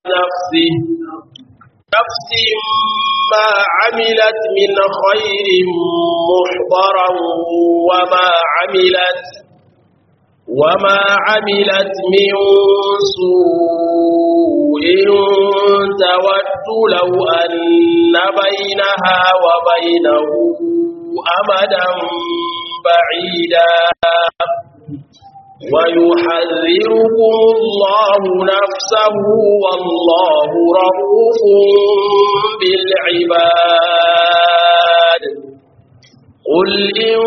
نفسه نفس ما عملت من خير محضرا وما عملت وما عملت من سوء تود لو أن بينها وبينه أمدا بعيدا ويحذركم الله نفسه والله رؤوف بالعباد قل إن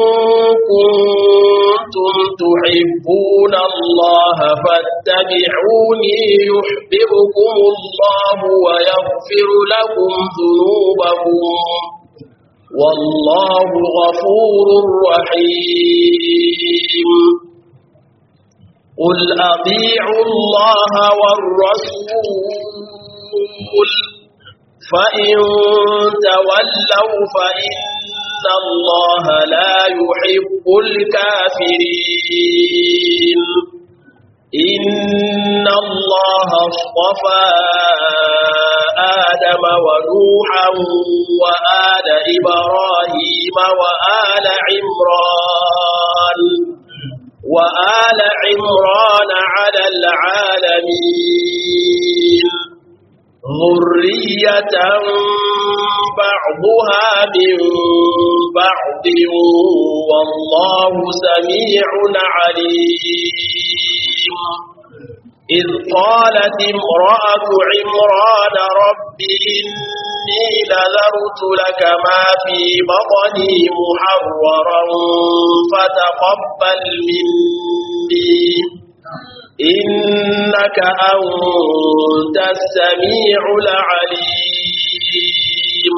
كنتم تحبون الله فاتبعوني يحببكم الله ويغفر لكم ذنوبكم والله غفور رحيم قل أطيعوا الله والرسول فإن تولوا فإن الله لا يحب الكافرين إن الله اصطفى آدم ونوحا وآل إبراهيم وآل عمران وآل عمران على العالمين ذرية بعضها من بعض والله سميع عليم إذ قالت امرأة عمران رب إني نذرت لك ما في بطني محررا فتقبل مني إنك أنت السميع العليم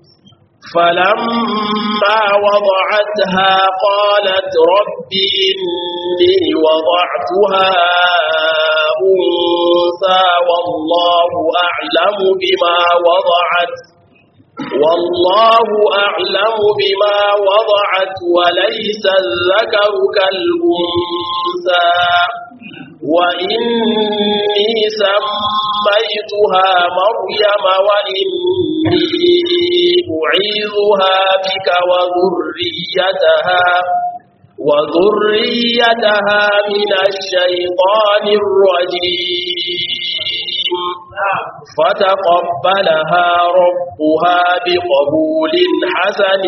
فلما وضعتها قالت رب إني وضعتها أنثى والله أعلم بما وضعت والله أعلم بما وضعت وليس الذكر كالأنثى وإني سميتها مريم وإني أعيذها بك وذريتها وذريتها من الشيطان الرجيم فتقبلها ربها بقبول حسن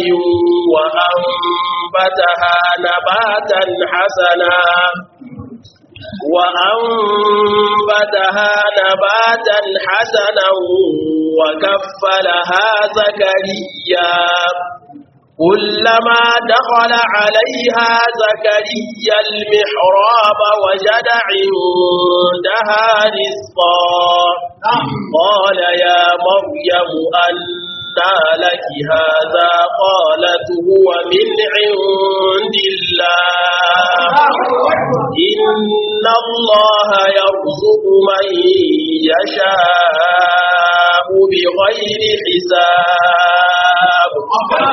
وأنبتها نباتا حسنا وأنبتها نباتا حسنا وكفلها زكريا كلما دخل عليها زكريا المحراب وجد عندها رزقا قال يا مريم أنى لك هذا قالت هو من عند الله إن الله يرزق من يشاء بغير حساب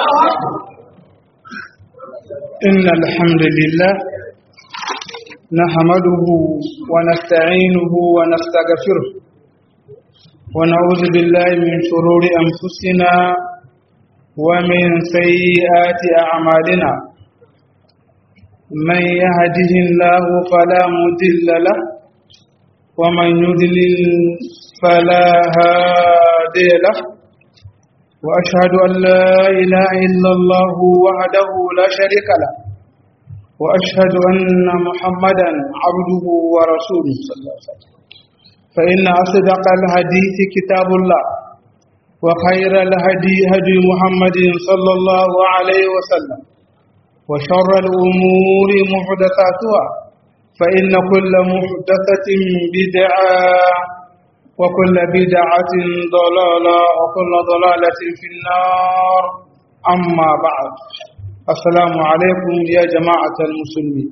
إن الحمد لله نحمده ونستعينه ونستغفره ونعوذ بالله من شرور أنفسنا ومن سيئات أعمالنا من يهده الله فلا مضل له ومن يضلل فلا هادي له وأشهد أن لا إله إلا الله وحده لا شريك له وأشهد أن محمدا عبده ورسوله صلى الله عليه وسلم فإن أصدق الحديث كتاب الله وخير الهدي هدي محمد صلى الله عليه وسلم وشر الأمور محدثاتها فإن كل محدثة بدعة وكل بدعة ضلالة وكل ضلالة في النار أما بعد السلام عليكم يا جماعة المسلمين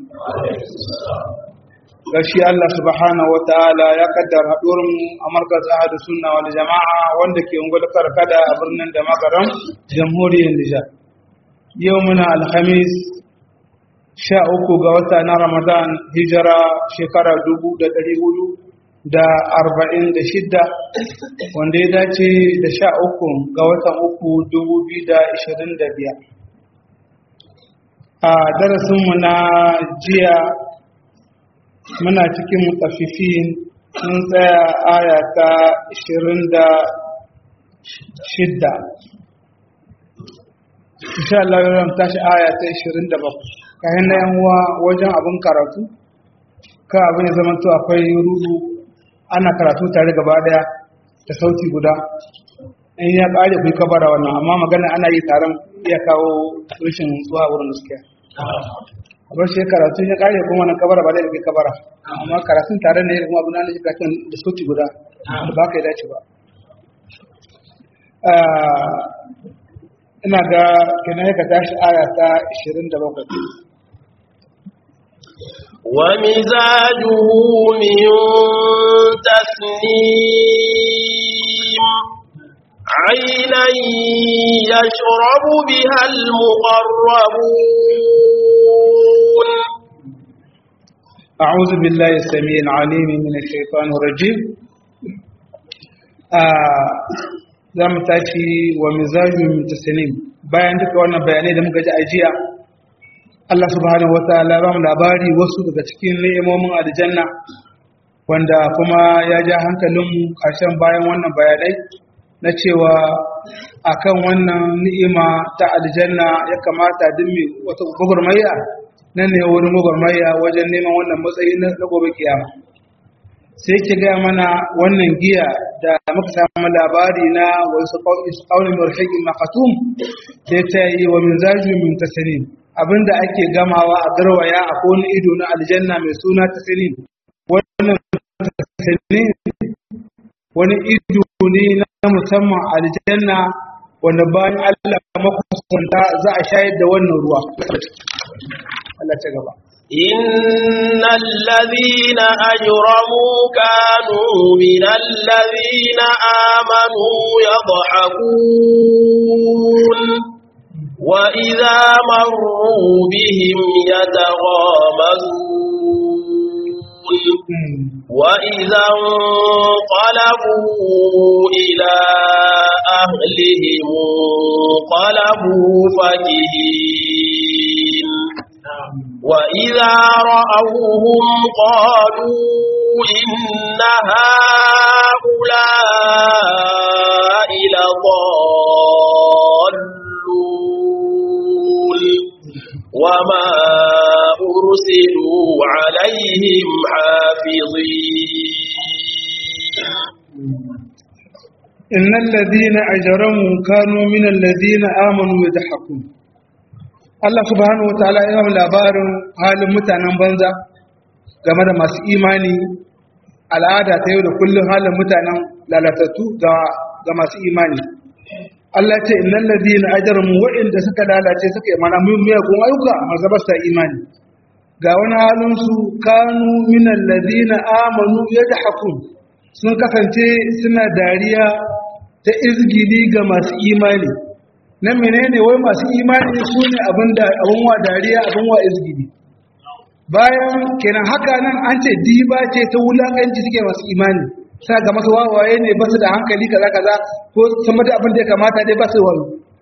gashi Allah subhanahu wa ta'ala ya kaddara haɗuwar mu a markaz ahadu sunna wal jama'a wanda ke ungul karkada a birnin da makaram jamhuriyar Nijar yau muna alhamis sha uku ga wata na Ramadan hijira shekara dubu da ɗari hudu da arba'in da shidda wanda ya dace da sha uku ga watan uku dubu biyu da ishirin da biyar a darasinmu na jiya muna cikin mutafifin mun tsaya aya ta ishirin da shidda insha Allah yau tashi aya ta ishirin da bakwai kayan na yanwa wajen abin karatu ka abin zama to akwai rudu ana karatu tare gaba daya da sauti guda in ya kare ku kabara wannan amma magana ana yi taron iya kawo rashin zuwa wurin gaskiya a bar shi karatu ya kare kuma na kabara ba da kai kabara amma karatun tare ne kuma abin da karatun da sauti guda da ba ka yi dace ba ina ga kenan ka tashi aya ta 27 ومزاجه من تسنيم عينا يشرب بها المقربون أعوذ بالله السميع العليم من الشيطان الرجيم za mu tashi wa mizajin mutasanim bayan duka wannan bayanai da muka ji a jiya Allah subhanahu wa ta'ala ba mu labari wasu daga cikin ni'imomin aljanna wanda kuma ya ja hankalinmu ƙarshen bayan wannan bayanai na cewa akan wannan ni'ima ta aljanna ya kamata duk mai wata gwagwarmaya nan ne wurin gwagwarmaya wajen neman wannan matsayi na gobe kiyama sai ke gaya mana wannan giya da muka samu labari na wasu ƙaunin marhaƙin makatum da ta yi wa min zaju min tasanin abinda ake gamawa a garwaya a wani ido na aljanna mai suna tasanin wannan tasanin wani ido ne na musamman aljanna wanda bayan Allah makusanta za a shayar da wannan ruwa Allah ta gaba إن الذين أجرموا كانوا من الذين آمنوا يضحكون وإذا مروا بهم يتغامزون وإذا انقلبوا إلى أهلهم انقلبوا فكهين وإذا رأوهم قالوا إن هؤلاء لضالون وما أرسلوا عليهم حافظين إن الذين أجرموا كانوا من الذين آمنوا يضحكون Allah subhanahu wataala ya yi labarin halin mutanen banza game da masu imani al'ada ta yau da kullum halin mutanen lalatattu ga masu imani Allah ce innal ladina ajramu wa'inda suka lalace suka yi mana miyagun ayyuka masu ba imani ga wani halin su kanu minal ladina amanu yadhakun sun kasance suna dariya ta izgili ga masu imani nan menene wai masu imani su ne abin wa dariya abin wa izgidi bayan kenan haka nan an ce diba ce ta wulakanci suke masu imani sa ga masu wawaye ne ba su da hankali kaza kaza ko sama da abin da ya kamata dai ba su wayo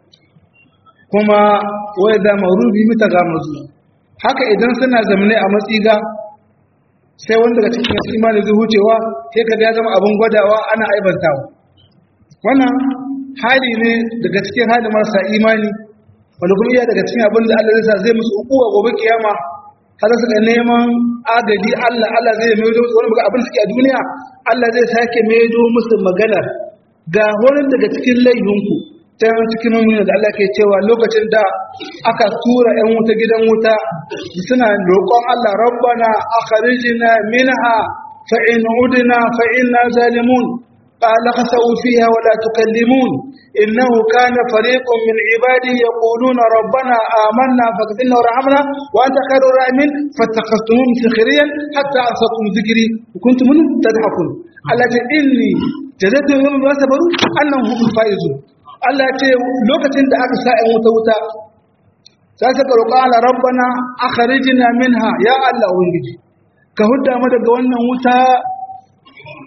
kuma wai da marubi mita ga mazu haka idan suna zamane a matsiga sai wanda daga cikin masu imani zai hucewa sai ka ya zama abin gwadawa ana aibantawa wannan hali ne daga cikin halin marasa imani wanda kuma iya daga cikin abin da Allah zai sa zai musu ukuwa gobe kiyama har suka neman agaji Allah Allah zai maido musu wani abin suke a duniya Allah zai sake maido musu maganar ga wani daga cikin laihinku ta yawan cikin mummuna da Allah ke cewa lokacin da aka tura 'yan wuta gidan wuta suna roƙon Allah rabbana akhrijna minha fa in udna fa inna zalimun قال خسأوا فيها ولا تكلمون إنه كان فريق من عبادي يقولون ربنا آمنا فاغفرنا ورحمنا وأنت خير الراحمين فاتخذتموهم سخريا حتى أنصتم ذكري وكنتم منهم تضحكون التي إني جزيتهم يوم ما صبروا أنهم هم الفائزون Allah ce lokacin da aka sa'in wuta wuta sai suka roƙa ala rabbana akhrijna minha ya Allah ubangiji ka hudda mu daga wannan wuta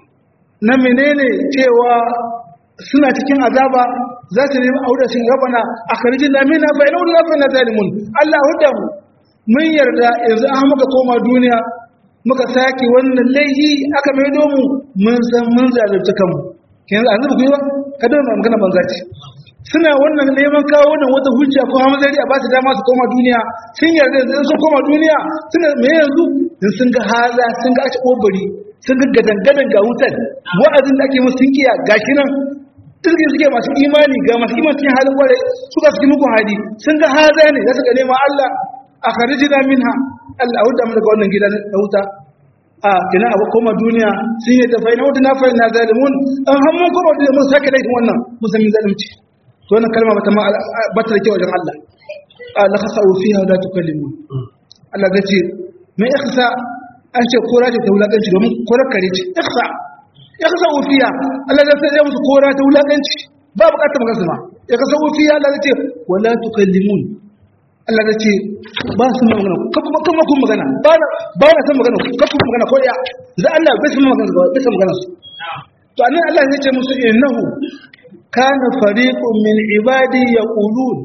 na menene cewa suna cikin azaba za su nemi aure sun rabana a karjin da mina fa ina wani na zalimun Allah hudda mu mun yarda yanzu an muka koma duniya muka sake wannan laihi aka mai domu mun san mun zalunci kanmu yanzu an zuba gwiwa ka dole magana banza ce suna wannan neman kawo wannan wata hujja ko hamzari a ba su dama su koma duniya sun yarda yanzu sun koma duniya suna me yanzu in sun ga haza sun ga aci obari sun ga gadangadan ga wutar wa'azin da ake musu sun kiya gashi nan turkin suke masu imani ga masu imani cikin halin kwarai suka fi muku hali sun ga haza ne za su ga nema Allah a kharijina minha Allah hudda mu daga wannan gidan da wuta a kina abu koma duniya sun yi tafai na wuta na fa na zalimun an hamman koma duniya mun sake laifin wannan musamman zalimci to wannan kalma bata ma bata da kyau wajen Allah la khasa'u fiha la tukallimun Allah zai ce mai ikhsa an ce kora ce ta wulakanci domin korar kare ce ikhsa ikhsa'u fiha Allah zai sai musu kora ta wulakanci ba bukatar magana ma ikhsa'u fiha Allah zai ce wala tukallimun Allah zai ce ba su magana kuma kuma kun magana ba na ba na san magana kuma magana ko ya za Allah bai san magana bai san magana su to annan Allah zai ce musu innahu kana fariqun min ibadi yaqulun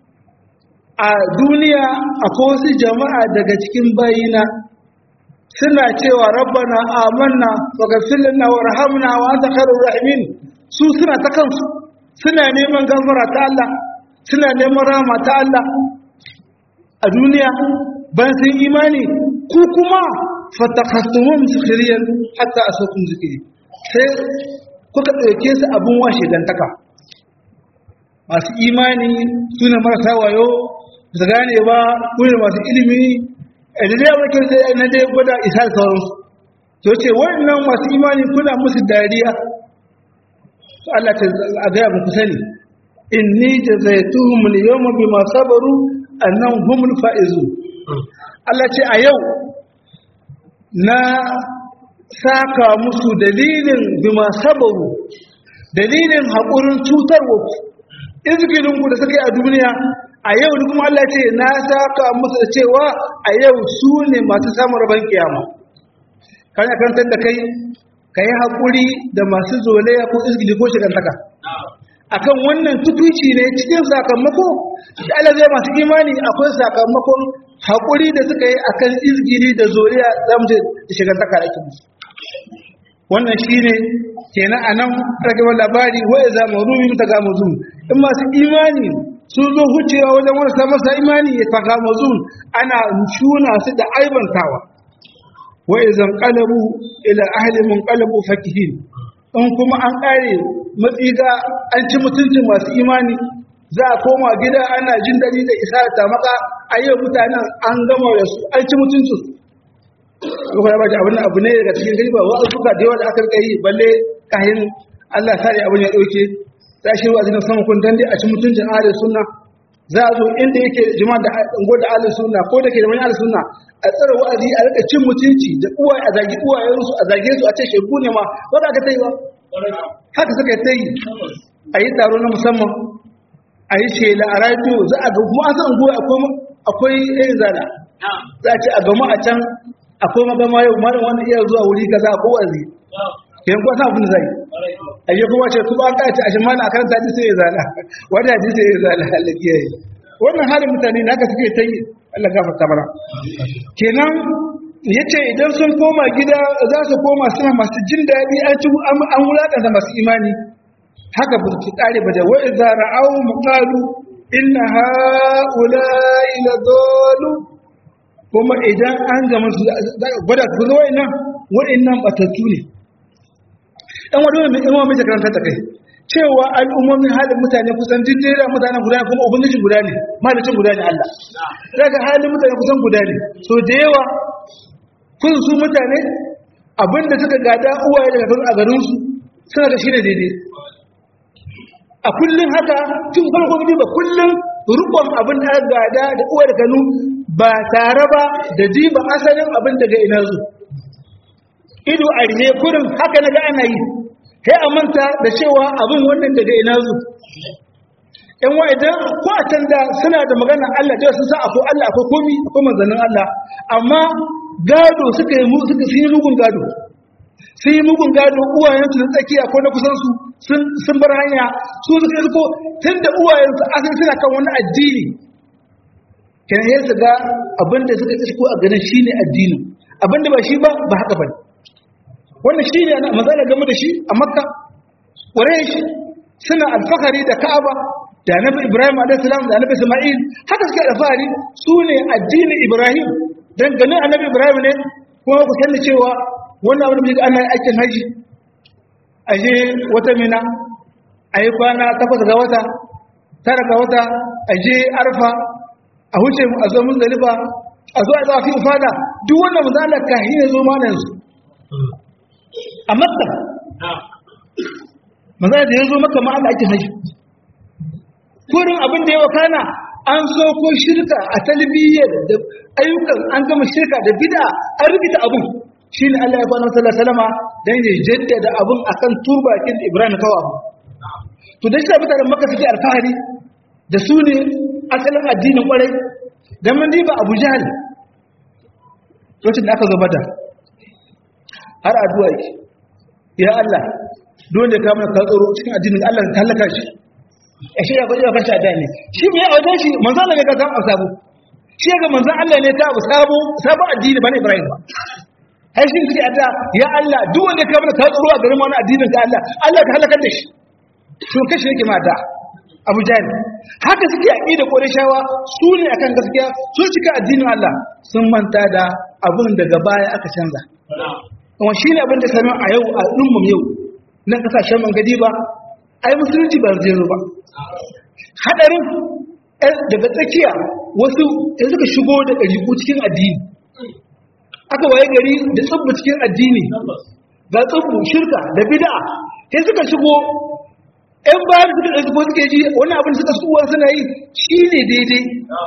a duniya akwai wasu jama'a daga cikin bayina suna cewa rabbana amanna faghfir lana warhamna wa anta khairur rahimin su suna ta kansu suna neman gafara ta Allah suna neman rahama ta Allah a duniya ban sun imani ku kuma fatakhastumum sukhriyan hatta asakum zikri sai kuka ɗauke su abin washe dantaka masu imani su ne marasa wayo su gane ba kuma masu ilimi da dai abin kyau na dai gwada isa da sauransu to ce wannan masu imani kuna musu dariya to Allah ta a gaya muku sani inni jazaituhum al-yawma bima sabaru annahum humul faizun Allah ce a yau na saka musu dalilin bima sabaru dalilin haƙurin cutarwa izgilinku da suka yi a duniya a yau ni kuma Allah ce na saka musu da cewa a yau su ne masu samun rabon kiyama kan ya kantar da kai ka yi haƙuri da masu zolaya ko izgili ko shigantaka akan wannan tukuci ne cikin sakamako da Allah zai masu imani akwai sakamakon haƙuri da suka yi akan izgiri da zoliya zamje da shigantaka da ake musu wannan shi ne kenan a nan ragewar labari wai za mu rumi ta ga mazun in masu imani sun zo hucewa wajen wani masa imani ya ta ga mazun ana shuna su da aibantawa wai zan kalabu ila ahli mun kalabu fakihin in kuma an kare matsiga an ci mutuncin masu imani za a koma gida ana jin daɗi da isa da tamaka a yau mutanen an gama da su an ci mutuncinsu kuma ya bace abin abu ne daga cikin gari ba wa suka da yawa da aka rika yi balle kahin Allah sai abin ya dauke sai shi wa'azi na sama kun dande a cikin mutuncin ahli sunna za a zo inda yake jama'a da ungo da ahli sunna ko da ke da wani ahli sunna a tsara wa'azi a rika cin mutunci da uwa a zagi uwayen su a zage su a ce shegu ne ma ba za ka tai ba haka suka yi tai a yi taro na musamman a yi shela a radio za a ga kuma an san ungo akwai akwai zana za a ce a gama a can akwai magama yau malam wanda iya zuwa wuri kaza ko wazi yan kuwa sa abin zai aje kuma ce kuma an kace a shimana a karanta ji sai ya zala wanda ji sai ya zala Allah ya yi wannan halin mutane na ka suke tayi Allah gafarta mana kenan yace idan sun koma gida za su koma suna masu jin daɗi an ci an wulakanta masu imani haka ba su kare ba da wa idza ra'aw muqalu inna ha'ula'i ladallu kuma idan an gama su gwada su zo wa'annan wa'annan batattu ne ɗan wadda mai ɗan mai karanta ta kai cewa al'ummomin halin mutane kusan jijjera mutane guda ne kuma ubangijin guda ne malicin guda ne Allah daga halin mutane kusan guda ne so da yawa kun su mutane abinda suka gada uwaye daga kan a garinsu suna da shi ne daidai a kullum haka tun farko gidi ba kullum rukon abin da gada da uwa da kanu ba tare ba da diba asalin abin daga ina zu ido a rine kurin haka na ga ana yi sai a manta da cewa abin wannan daga ina zu yan wa idan ko a can da suna da magana Allah da sun san akwai Allah akwai komi akwai manzannin Allah amma gado suka yi suka yi rugun gado sun yi mugun gado uwayensu na tsakiya ko na kusansu sun bar hanya su suka yi ko tun da uwayensu asali suna kan wani addini kenan ya ga abinda suka isko a ganin shine addini abinda ba shi ba ba haka bane wannan shine ana magana game da shi a makka quraish suna alfahari da ka'aba da annabi ibrahim alayhi salam da annabi isma'il haka suke alfahari su ne addinin ibrahim dan ganin annabi ibrahim ne kuma ku sani cewa wannan abin da ana aikin haji aje wata mina ayi kwana takwas ga wata tara ga wata aje arfa a huce a zo mun zalifa a zo a zafi fada duk wannan misalar kahi ne zo mana yanzu a makka maza da ya zo maka ma Allah ake haji kurin abin da ya wakana an zo ko shirka a talbiyyar da ayyukan an gama shirka da bid'a an rubuta abun shine Allah ya kwana sallallahu alaihi wasallama dan ya jaddada abun akan turbakin Ibrahim kawa to da shi mutanen makka suke alfahari da su ne asalin addinin kwarai don mun diba abu jihar lokacin da aka zo bada har addu'a yake ya Allah don da kamar ka tsoro cikin addinin Allah ta halaka shi a shi ya kwaje fashi a ne shi mai a wajen shi manzo Allah ne ka samu sabo shi ga manzo Allah ne ta abu sabo sabon addini bane Ibrahim ba har shi suke addu'a ya Allah duk wanda ka kamar ka tsoro a garin wani addinin ka Allah Allah ka halakar da shi to kashi yake ma da abu jahil haka suke yaƙi da ƙorishawa su ne akan gaskiya sun cika addinin Allah sun manta da abin daga baya aka canza kuma shi ne abin da sami a yau a ɗummum yau nan ƙasashen man gadi ba a yi musulunci ba zai zo ba haɗarin daga tsakiya wasu ya suka shigo da ɗariƙu cikin addini aka waye gari da tsubbu cikin addini ga tsubbu shirka da bid'a sai suka shigo ‘yan bayan suka ɗauki ko suke ji wani abin suka suwa suna yi shi ne daidai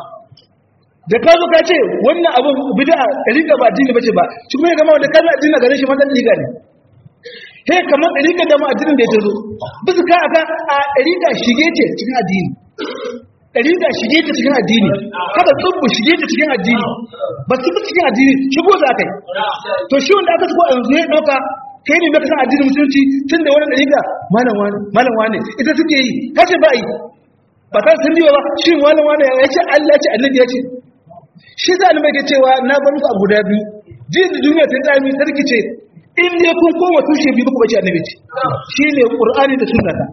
da ka zo ka ce wannan abin bida a riga ba addini ba ce ba shi kuma ya gama wanda kan addini a ganin shi matan riga ne he kamar riga da ma addinin da ya tazo bisa ka aka a riga shige ce cikin addini riga shige ta cikin addini haka tsubbu shige ta cikin addini ba su cikin addini shigo za ka yi to shi wanda aka shigo a yanzu ya ɗauka kai ne baka san addinin musulunci tun da wani dariƙa malam wani malam wani ita suke yi kace ba yi ba ta sun biyo ba shi malam wani ya ce Allah ya ce annabi ya ce shi za ni mai cewa na bar muku abu da biyu jin duniya ta tsami sarki ce in dai kun koma tushe biyu ku bace annabi ce shi ne qur'ani da sunna ta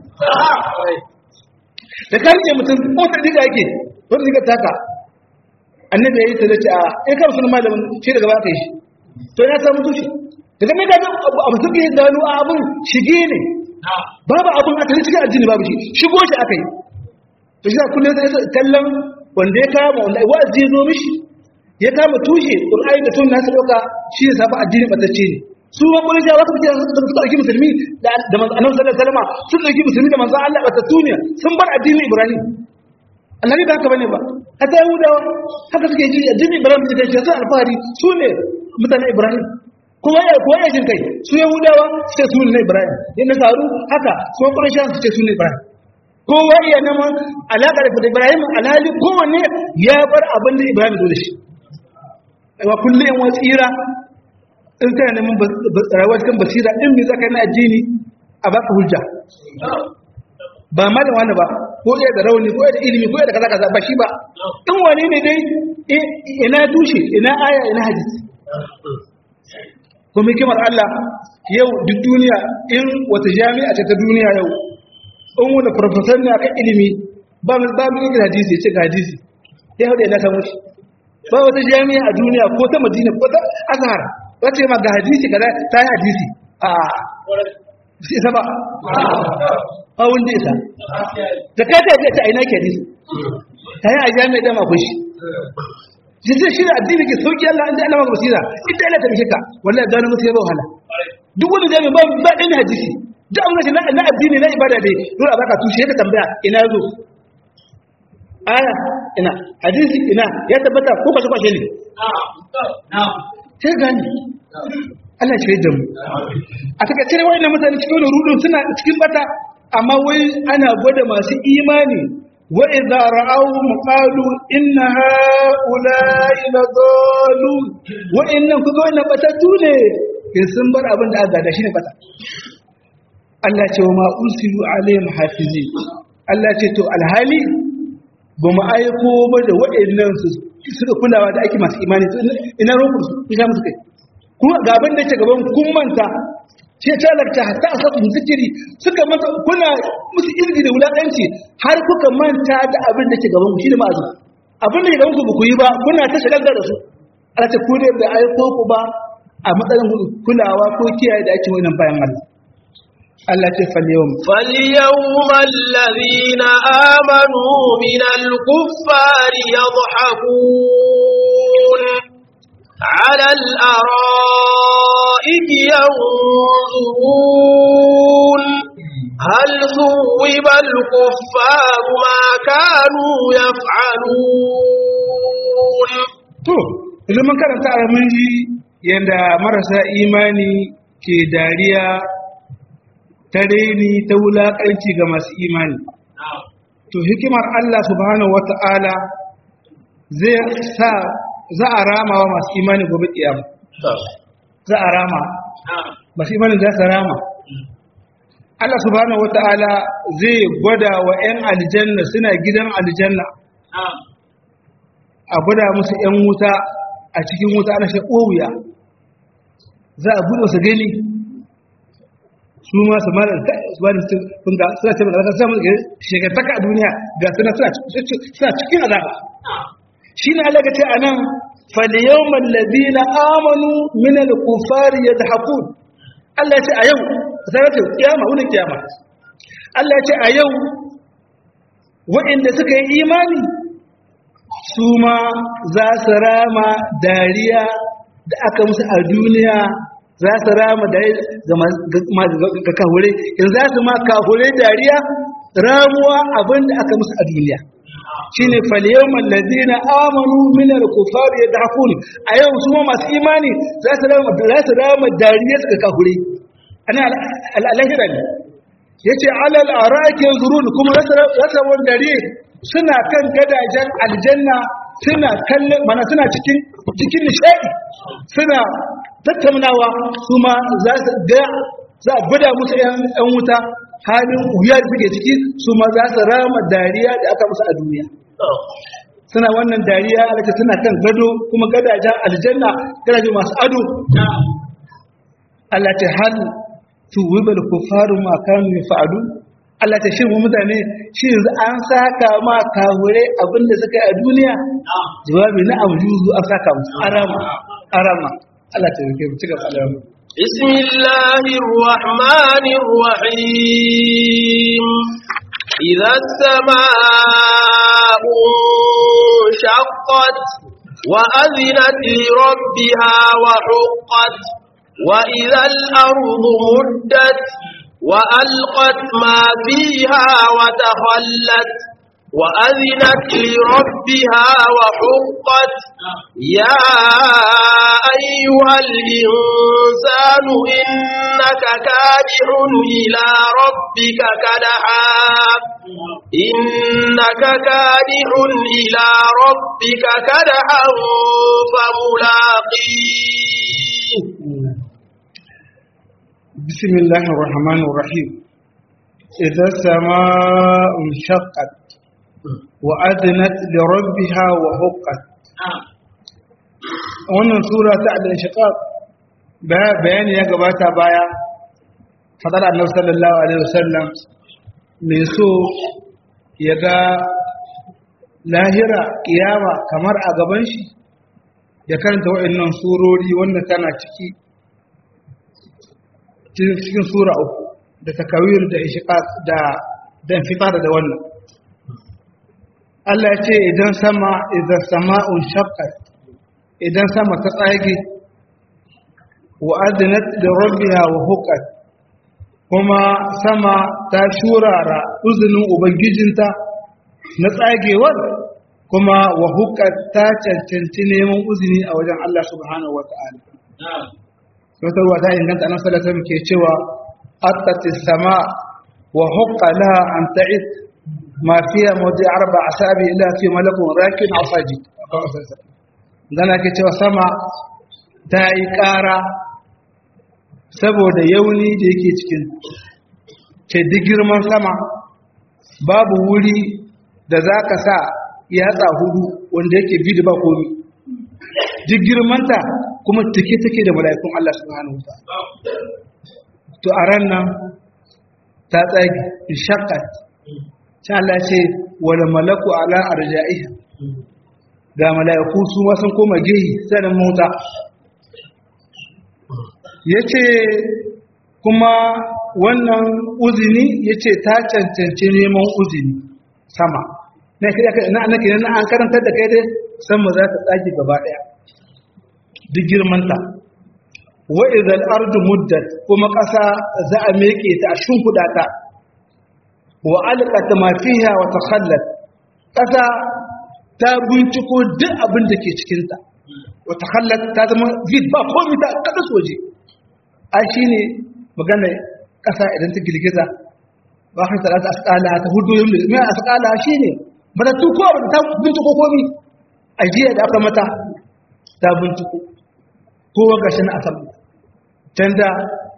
da kan ne mutum ko ta diga yake ko diga taka annabi ya yi ta ce a in ka sunan malamin shi daga ba ka yi shi to ya samu tushe daga mai gaga abu suke gano abin shige ne babu abin aka yi cikin addini babu shi shigo shi aka yi to shi kullum sai kallon wanda ya kama wanda wa'azi ya zo mishi ya kama tushe qur'ani da sunna su dauka shi ne sabu addini batacce ne su ma kullu jawa suka suka dauki musulmi da da manzo annabi sallallahu alaihi wasallam sun dauki musulmi da manzo Allah batattu ne sun bar addinin ibrahim annabi ba haka bane ba hatta yahudawa haka suke ji addinin ibrahim da shi sai alfahari su ne mutanen ibrahim kuma ya kuwa ya kai su yahudawa su ce su ne ibrahim yin nasaru haka kuma ƙurashen su ce su ne ibrahim kowa iya neman alaƙa da ibrahim alhali kowanne ya bar abin da ibrahim zo da shi wa kullum yan wasu tsira in kana neman rayuwa cikin basira in mai zaka na addini a baka hujja ba malam wani ba ko iya da rauni ko iya da ilimi ko iya da kaza kaza ba shi ba in wani ne dai ina dushe ina aya ina hadisi kuma hikimar Allah yau duk duniya in wata jami'a ce ta duniya yau in wani profesor ne akan ilimi ba mu ba mu yin hadisi ya ce ga hadisi ya hau da yana samu shi ba wata jami'a a duniya ko ta madina ko ta azhar wace ma ga hadisi kaza ta yi hadisi a sai isa ba a wanda isa da kai ta ce ta aina ke hadisi ta yi a jami'a dama kun shi jinsin shi da addini ke sauki Allah inda Allah maka basira inda Allah ta mishe ka wallahi gano musu yaba wahala duk wani jami'a ba ba ɗan hadisi duk abin da na addini na ibada dai dole a baka tushe ka tambaya ina zo aya ina hadisi ina ya tabbata ko kwashe kwashe ne sai gani Allah shi da mu a takaice wayannan mutane cikin rudun suna cikin bata amma wai ana gwada masu imani وإذا رأوهم قالوا إن هؤلاء لضالون وإن كذونا بتتوني in sun bar abin da aka gada shine bata Allah ce wa ma ursilu alaihim hafizi Allah ce to alhali ba mu aiko ba da waɗannan su suka kulawa da ake masu imani ina roƙo su ina musu kai kuma ga abin da yake gaban kun manta ce ta lakta hatta a sabon zikiri suka manta kuna musu izgi da wulaƙanci har kuka manta da abin da ke gaban ku shi da ma'azu abin da ke gaban ku ba ku yi ba kuna ta shagalta da su Allah ta kudai da aiko ku ba a matsayin kulawa ko kiyaye da ake wannan bayan Allah Allah ce falyawm فاليوم الذين آمنوا من الكفار يضحكون على الأرائك ينظرون هل ثوب الكفار ما كانوا يفعلون to idan mun karanta a mun ji yadda marasa imani ke dariya ta reni ta wulaƙanci ga masu imani to hikimar Allah subhanahu wata'ala zai sa za a rama wa masu imani gobe kiyama za a rama masu imani za su rama Allah subhanahu wata'ala zai gwada wa 'yan aljanna suna gidan aljanna a gwada musu 'yan wuta a cikin wuta ana shi wuya za a buɗe su gani su ma su mara su ba da su kunga suna ce maka suna musu shekartaka a duniya ga suna suna cikin azaba shi ne Allah ce a nan falyawman ladina amanu min al-kufari yadhakun Allah ce a yau sai ce kiyama wurin kiyama Allah ce a yau waɗanda suka yi imani su ma za su rama dariya da aka musu a duniya za su rama da ga kahure in za su ma kahure dariya ramuwa abin da aka musu a duniya shi ne faliyawar lazina amanu minar kufar ya dafun a yau su ma masu imani za su rama dariya suka kahure ana al'alahira ne ya ce alal a ra'akin zurun kuma za su rama dariya suna kan gadajen aljanna suna kallon mana suna cikin cikin nishadi suna tattaunawa su ma za su ga za a gwada musu yan wuta halin wuya da suke ciki su ma za su rama dariya da aka musu a duniya suna wannan dariya alaka suna kan gado kuma gadajen aljanna gadajen masu ado Allah ta hal tuwibal kufaru ma kanu yafa'alu Allah ta shirin mutane shi yanzu an saka ma kahure abinda suka yi a duniya jawabi na amjuzu an saka musu arama arama Allah ta rike mu cigaba da mu بسم الله الرحمن الرحيم إذا السماء انشقت وأذنت لربها وحقت وإذا الأرض مدت وألقت ما فيها وتخلت وأذنت لربها وحقت يا أيها الإنسان إنك كادح إلى ربك كدحا إنك كادح إلى ربك كدحا فملاقيه بسم الله الرحمن الرحيم إذا السماء انشقت وأذنت لربها وحقت wannan sura ta al-inshiqaq bayani ya gabata baya fadar annabi sallallahu alaihi wasallam mai so ya ga lahira kiyama kamar a gaban shi ya karanta waɗannan surori wanda tana ciki cikin sura uku da takawir da ishiqaq da dan fitar da wannan Allah ya ce idan sama idan sama'un shaqqat idan sama ta tsage wa adnat li rabbiha wa huqqat kuma sama ta shurara uzunin ubangijinta na tsagewar kuma wa huqqat ta cancanci neman uzuni a wajen Allah subhanahu wa ta'ala wata ruwa ta inganta nan salata muke cewa attati sama wa hukka laha an ta'id ma fiya mawdi arba asabi ila fi malakun rakin asaji dan ake cewa sama ta yi ƙara saboda yauni da yake cikin ce duk girman sama babu wuri da za ka sa yatsa hudu wanda yake bi da ba komi duk girmanta kuma take-take da mala'ikun Allah subhanahu wa to a ran nan ta tsagi shakkat ta Allah ce wala malaku ala arja'iha ga mala'iku su ma sun koma gehi sanin mota yace kuma wannan uzini yace ta cancanci neman uzini sama na kira na na kira na an karantar da kai dai sama za ta tsage gaba daya duk girmanta wa idhal ardu muddat kuma kasa za a meke ta a shimfuda ta wa alqat ma fiha wa takhallat kasa ta binciko duk abin da ke cikin ta wa takhallat ta zama vid ba komai ta kada soje a shine magana kasa idan ta girgiza ba ka tsara ta asqala ta hudu yin mai asqala shine bada tu ko ta binciko komai ajiya da aka mata ta binciko kowa gashi na asal can da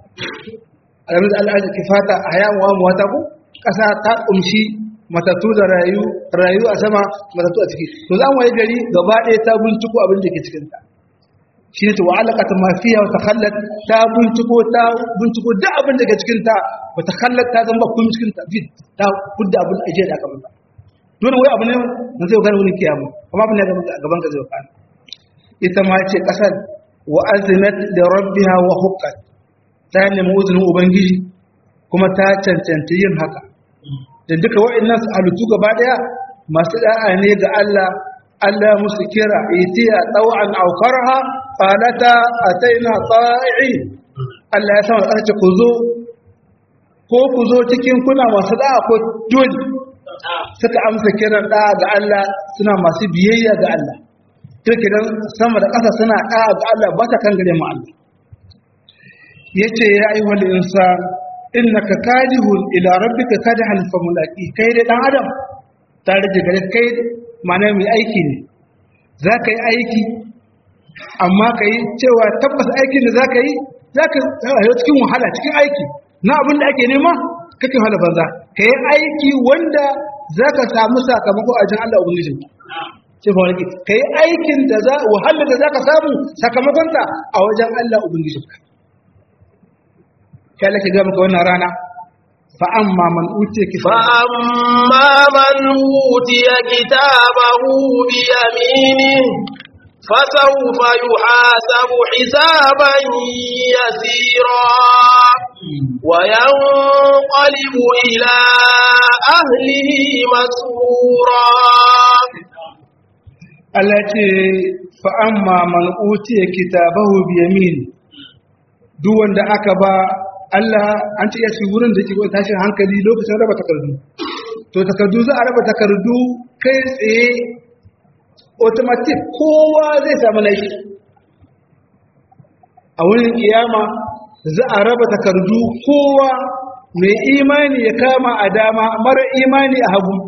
alamun al'adar ke fata a hayawa mawata ko ƙasa ta ƙumshi matattu da rayu rayu a sama matattu a ciki to za mu yi gari gaba ɗaya ta binciko abin da ke cikinta shi ne ta wa alaƙata mafiya wata hallat ta binciko ta binciko duk abin da ke cikinta wata hallat ta zama kun cikinta fit ta kudda abin ajiya da aka mata dole wai abu ne na zai gane wani kiyama kuma abin da gaban ka zai gane ita ma ce ƙasar wa azinat da rabbiha wa huqqat ta nemi uzinin ubangiji kuma ta cancanta yin haka da duka wa'annan halittu gaba daya masu da'a ne ga Allah Allah musu kira itiya taw'an aw karha qalata ataina ta'i Allah ya sama tsarki ku zo ko ku zo cikin kuna masu da'a ko dole suka amsa kiran da'a ga Allah suna masu biyayya ga Allah kirkiran sama da ƙasa suna ɗaya ga Allah ba ta kan gare mu Allah ya ce ya yi wani insa inna ka kadihun ila rabbika kadihan fa mulaqi kai da dan adam tare da gare kai ma'ana mai aiki ne za ka yi aiki amma ka yi cewa tabbas aikin da za ka yi za ka yi cikin wahala cikin aiki na abin da ake nema kake wahala banza ka yi aiki wanda za ka samu sakamako a jin Allah ubangijin ce ba wani ka yi aikin da za wahala da za ka samu sakamakonta a wajen Allah ubangijin ka kai lake ga maka wannan rana fa amma man utiya kitaba فأما من أوتي كتابه بيمينه فسوف يحاسب حسابا يسيرا وينقلب إلى أهله مسرورا Allah ce fa amma man utiya kitabahu bi yamin duk wanda aka ba Allah an ce ya shi wurin da yake tashin hankali lokacin raba takardu to takardu za a raba takardu kai tsaye automatic kowa zai samu laifi a wurin kiyama za a raba takardu kowa mai imani ya kama a dama mara imani a hagu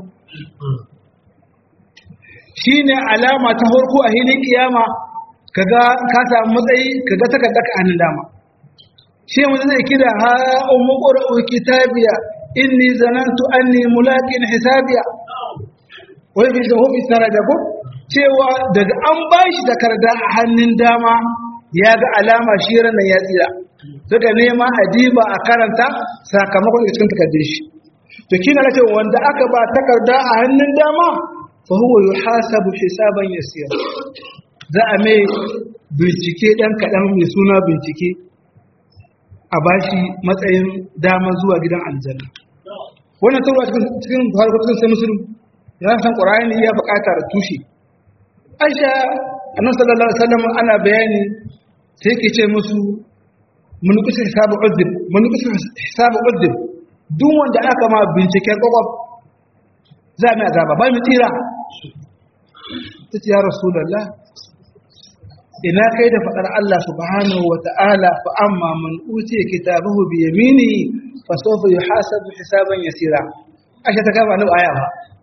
shine alama ta farko a hilin kiyama kaga ka samu matsayi kaga takarda ka hannun dama shi mu zai kira ha ummu qura'u kitabiya inni zanantu anni mulaqin hisabiya wai bi zahu bi saraja ko cewa daga an bashi takarda a hannun dama ya ga alama shi ranan ya tsira daga nema adiba a karanta sakamakon da cikin takardar shi to kina na ce wanda aka ba takarda a hannun dama fa huwa yuhasabu hisaban yasira za a mai bincike dan kadan mai suna bincike a bashi matsayin dama zuwa gidan aljanna wannan tarwa cikin harkokin sai musulun ya san qur'ani ya buƙatar tushe aisha annabi sallallahu alaihi wasallam ana bayani sai yake ce musu mun kusa hisabu udzib mun kusa hisabu udzib duk wanda aka ma binciken kwakwaf za mu azaba ba mu tsira tace ya rasulullah ina kai da faɗar Allah subhanahu wa ta'ala fa amma man utiya kitabahu bi yamini fa sawfa yuhasabu hisaban yasira ashe ta kama nan aya ba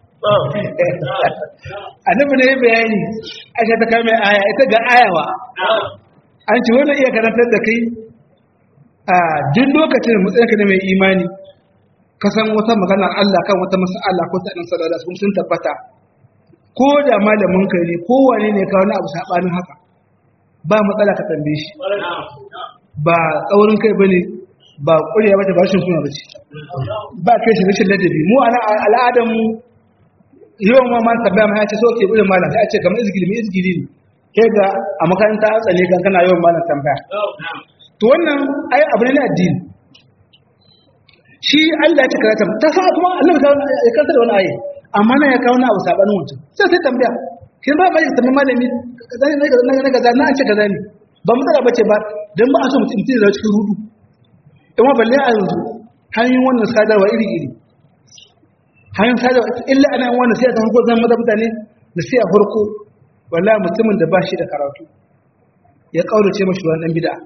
annabi ne bayani ashe ta kama aya ita ga aya ba an ci wannan iya karantar da kai a duk lokacin da matsayinka ne mai imani ka san wata maganar Allah kan wata mas'ala ko ta dan sallallahu alaihi sun tabbata ko da malamin ka ne ko wane ne ka wani abu sabanin haka ba matsala ka tambaye shi ba tsaurin kai bane ba ƙuriya bace ba shi suna bace ba kai shi rashin ladabi mu ana al'adar mu yawan ma man tambaya ma ya ce so ke bude malam sai a ce kamar izgili mai izgili ne kai ga a makaranta an tsane kan kana yawan malam tambaya to wannan ai abu ne na addini shi Allah ya ce karata ta sa kuma Allah ya karanta da wani ayi amma na ya kawo na abu sabanin wancan sai sai tambaya kin ba mai tambayi malami kaza ne na kaza na an ce kaza ne ba matsala bace ba dan ba a so mutum mutum da cikin rudu kuma balle a yanzu hanyoyin wannan sadarwa iri iri hanyoyin sadarwa illa ana yin wannan sai ta farko zan maza mutane da sai a farko wallahi mutumin da ba shi da karatu ya kaurace mashi wani dan bid'a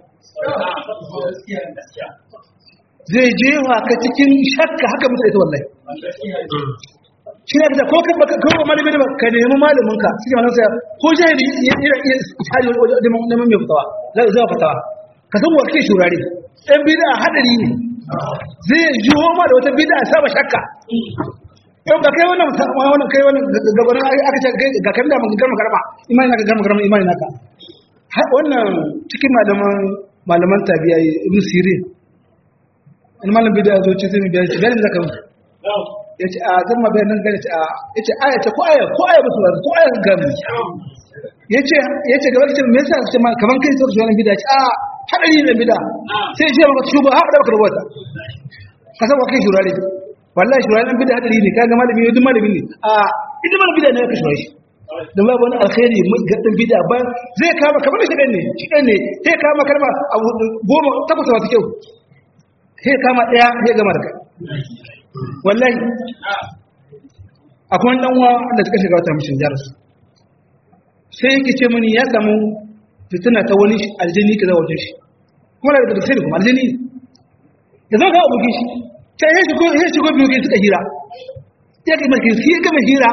zai jewa ka cikin shakka haka mutu ita wallahi shi ne da ko ka baka ko malami ne ka nemi malamin ka suke wannan sai ko jahili ya iya iya tsari da neman mai fitawa zai zai fitawa ka san wa kake shurare dan bid'a hadari ne zai jiwo ma da wata bid'a saba shakka yau ga kai wannan wannan kai wannan gabanin aka ce ga kan da mun garma garma imani naka garma garma imani naka wannan cikin malaman malaman tabi'a ibn sirin in malam bid'a zo ce sai mu biya shi bayan zaka mu ya ce a zama bayan nan gane a ya ce aya ce ko aya ko aya musu ko aya gami ya ce ya ce gaba ce me yasa ce ma kaman kai sai wannan bid'a ce a hadari ne bid'a sai ya ce maka shugo ha da baka rubuta ka san wa kai shurare wallahi shurare nan bid'a hadari ne kaga malami ne duk malami ne a idan malami bid'a ne ka shurare shi dan babu wani alkhairi mai gadin bid'a ba zai kama kamar shi ne shi ne sai kama kalma abu goma takwas wata kyau sai kama daya sai gama da kai wallahi akwai dan uwa da suka shiga wata mishin jarasu sai yake ce mani ya samu fitina ta wani aljini kaza wajen shi kuma daga da sai kuma aljini ya zo ga abokin shi sai ya shigo ya shigo biyu suka hira ya ga mai sai ya gama hira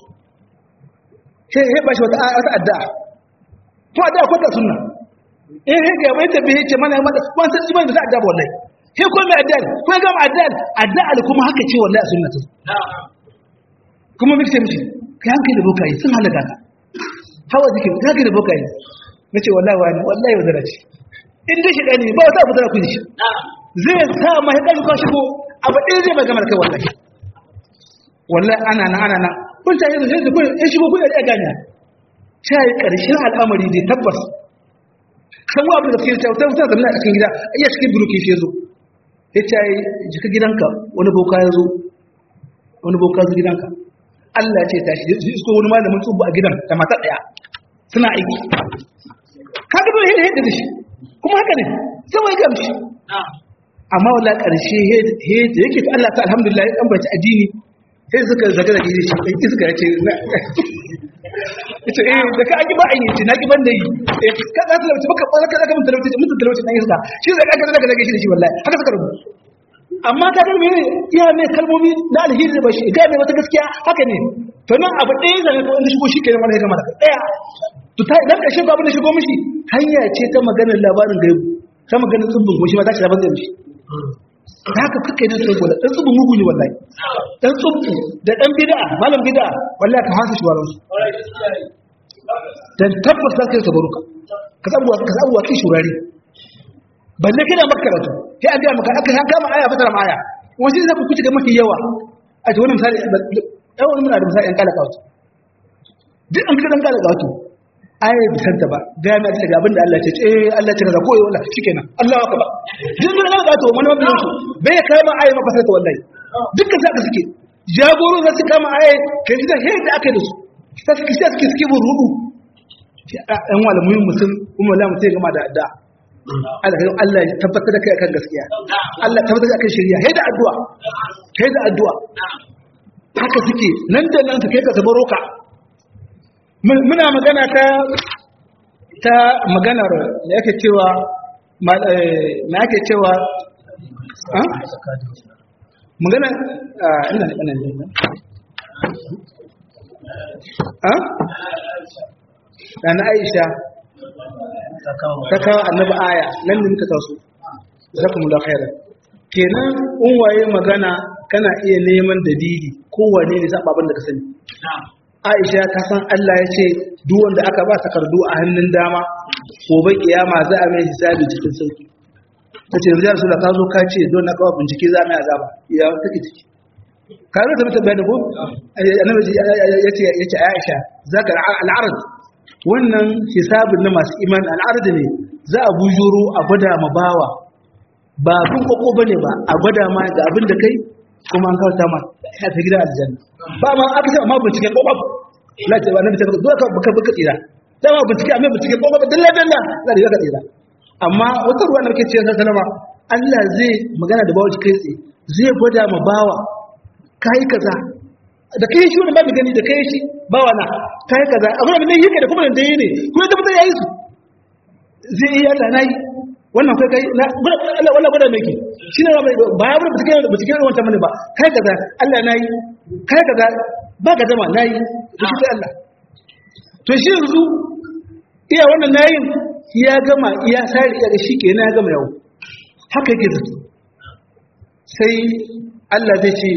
sai ya bashi wata wata addu'a to addu'a ko da sunna eh he ga mai tabbi ce mana mana wannan sai da addu'a wallahi sai ko mai addu'a ko ga mai addu'a addu'a kuma haka ce wallahi a sunnatu kuma miki ce miki kai hankali da bokaye sun halaka ka hawa jikin ka hankali da bokaye nace wallahi wani wallahi wadara ce in dai shi dani ba wata abu da ku shi zai sa ma ya kai ka shigo abu ɗaya zai magana kai wallahi wallahi ana nan ana nan kun ta yi zai kun in shigo kun da ganya sai karshen al'amari dai tabbas kan wa abu da ke ta ta zama a cikin gida iya cikin buruki shi zo ya ce jika gidanka wani boka ya zo wani boka zo gidanka Allah ce tashi zai isko wani malamin tsubu a gidan da mata daya suna aiki ka ga dole yadda da shi kuma haka ne sai wai gamshi amma wala karshe he da yake ta Allah ta alhamdulillah ya ambaci addini sai suka zaga da shi sai iska ya ce ita eh da ka aki ba a yi na ki ban da yi eh ka za ta lauci baka ba ka zaka mun talauci mun talauci dan iska shi zai ka zaka zaka shi da shi wallahi haka suka rubu amma ka ga mene iya ne kalmomi na alheri da bashi ga ne wata gaskiya haka ne to nan abu ɗaya zan ga wanda shigo shi kenan wani gama da ɗaya to ta idan ƙarshen babu da shigo mishi hanya ce ta maganar labarin gaibu ta maganar tsubbin goshi ma ta shi labarin gaibu da haka kake nan sai gola dan tsubbin mugu ne wallahi dan tsubbu da dan bid'a malam bid'a wallahi ka hasa shi waran su dan tabbas za ka yi sabaruka ka sabuwa ka sabuwa ki shurari balle kana makaratu sai an ga maka aka san kama aya fasara ma aya wani zai ku kuci ga mafi yawa a ce wannan misali dan wani muna da misali an kala kawo duk an fita dan kala kawo aya bi santa ba ga mai da abin da Allah ya ce eh Allah ya ce kaza ko eh wallahi shikenan Allahu akbar duk mun kala kawo wani mabiyin su bai kama aya ma fasara wallahi dukkan saka suke jagoro za su kama aya kai da he da aka da su sai suke suke suke bin rudu ɗan wala muhimmin mutum kuma wallahi mutum ya gama da addu'a Allah ya tabbatar da kai akan gaskiya Allah tabbatar da akan shari'a sai da addu'a sai da addu'a haka suke nan da nan su kai ka sabaro ka muna magana ta ta maganar da yake cewa ma yake cewa ha magana ina da kanan ne ha Dana Aisha ta kawo annabi aya nan ne muka taso jazakumullahu khairan kenan in waye magana kana iya neman dalili kowane ne saba abin da ka sani Aisha ta san Allah ya ce duk wanda aka ba takardu a hannun dama gobe kiyama za a mai hisabi cikin sauki ta ce rijal sula ka zo ka ce don na kawo bincike za mu yi azaba ya take ciki ka zo ta mutu bayani ko annabi ya ce ya ce Aisha zaka al'arad wannan hisabin na masu iman al'arad ne za a bujuro a gwada ma bawa ba kun koko bane ba a gwada ma ga abin da kai kuma an kawo ta ma ta gidan aljanna ba ma aka ce amma bincike ko babu la ce ba nabi ta zo ka baka baka tsira da ma bincike amma bincike ko babu dalla dalla za da ka tsira amma wata ruwa da kake ce sallama Allah zai magana da bawa kai tsaye zai gwada ma bawa kai kaza da kai shi wannan babu gani da kai shi bawa na kai kaza abin da ne yake da kuma da yi ne kuma da mutum yayi su zai yi Allah nayi wannan kai kai na Allah wallahi gwada miki shine ba ba ya bar bincike da bincike wannan mane ba kai kaza Allah nayi kai kaza ba ka zama nayi to shi sai Allah to shi yanzu iya wannan nayin ya gama iya sai iya da shi kenan ya gama yau haka yake zato sai Allah zai ce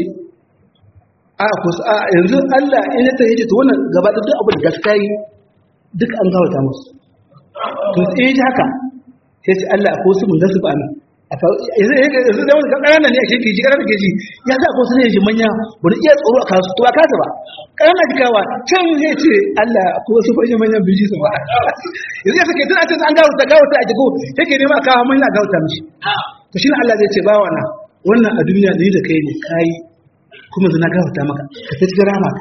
a ku a yanzu Allah in ya tayi to wannan gaba da duk abin da gaskiya yi duk an gawata musu to sai ji haka sai ce Allah ko su mun gasu ba ni yanzu da wani ƙananan ne a shirki ji ƙananan ke ji ya sa ko su ne ji manya wani iya tsoro a kasu to a kasa ba ƙananan jikawa can zai ce Allah ko su fashe manyan biji su ba yanzu ya sake tana an gawo ta gawo ta a jiko yake nema a kawo manya gawo ta mishi to shi ne Allah zai ce ba wana wannan a duniya ni da kai ne kayi kuma zina gawo ta maka ka ta cikin rama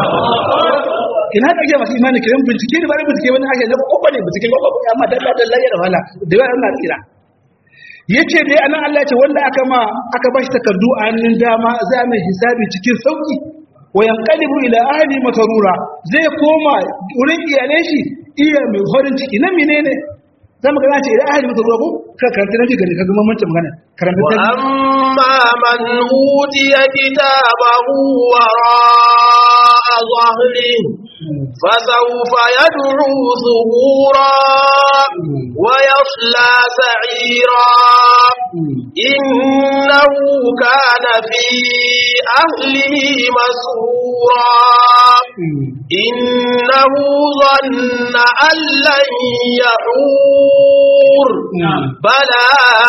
ina ka ga masu imani kiran bincike ne ba da bincike wani ake na kokko ne bincike kokko amma dalla dalla ya da wala da yawa ana tsira yace dai anan Allah ce wanda aka ma aka bashi takardu a hannun dama za mai hisabi cikin sauki wa yanqalibu ila ahli matarura zai koma wurin iyalan shi iya mai horin ciki nan menene zamu ga ce ila ahli matarura ko ka karanta nake gani ka ga mamancin magana karanta wa amma man utiya kitabahu wara ظهره فسوف يدعو ثبورا ويصلى سعيرا إنه كان في أهله مسرورا إنه ظن أن لن يحور بلى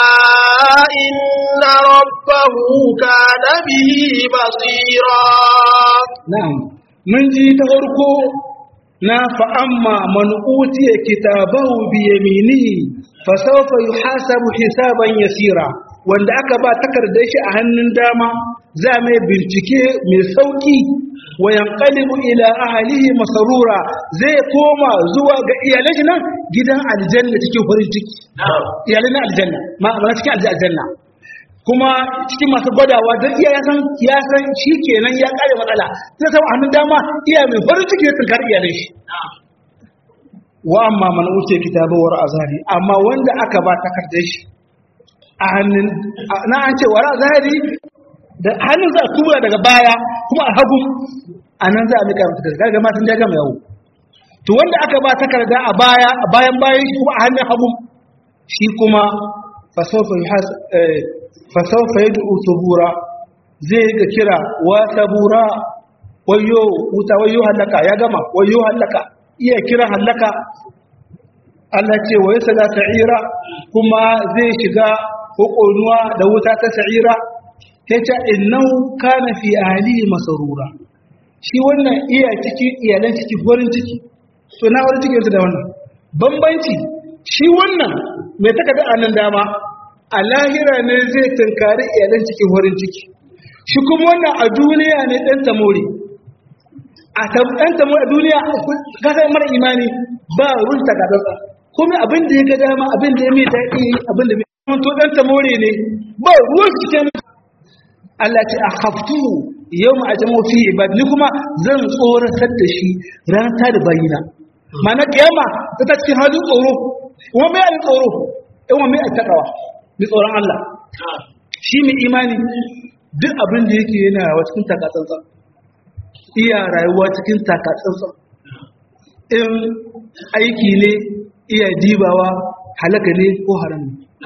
إن ربه كان به بصيرا نعم mun ji ta farko na fa'amma man utiya kitabahu bi yaminihi fa sawfa yuhasabu hisaban yasira wanda aka ba takardar shi a hannun dama za mai bincike mai sauki wa yanqalibu ila ahlihi masarura zai koma zuwa ga iyalan shi nan gidan aljanna cikin farin ciki iyalan aljanna ma cikin aljanna kuma cikin masu gwadawa don iya yasan ya san shi kenan ya kare matsala sai sama hannun dama iya mai farin ciki ya tunkar iyalin shi wa amma man wuce kitabawar azhari amma wanda aka ba takardar shi a hannun na an ce wara azhari da hannun za a tura daga baya kuma a hagu a nan za a mika mata takarda ga matan ya gama yawo to wanda aka ba takarda a baya a bayan bayan shi kuma a hannun hagu shi kuma fasofa fasaufa ya du'u tubura zai ga kira wa tabura wayo wuta wayo halaka ya gama wayo halaka iya kira halaka Allah ce wa yasala sa'ira kuma zai shiga hukunuwa da wuta ta sa'ira yace innahu kana fi ahlihi masrura shi wannan iya ciki iyalan ciki farin ciki to na farin ciki da wannan bambanci shi wannan mai takarda a nan dama a lahira ne zai tunkari iyalan cikin farin ciki shi kuma wannan a duniya ne ɗan tamori a ɗan tamori a duniya kasar mara imani ba ruwan takadarsa kuma abin da ya ga dama abin da ya mai daɗi abin da mai to ɗan tamori ne ba ruwan cikin Allah ce a haftu yau ma a jamo fi ibad ni kuma zan tsoratar da shi ranar ta da bayina mana kiyama ta ta cikin halin tsoro kuma mai alin tsoro yawan mai attakawa mai tsoron Allah shi mai imani duk abin da yake yana rawa cikin takatsantsa iya rayuwa cikin takatsantsa in aiki ne iya dibawa halaka ne ko haram ne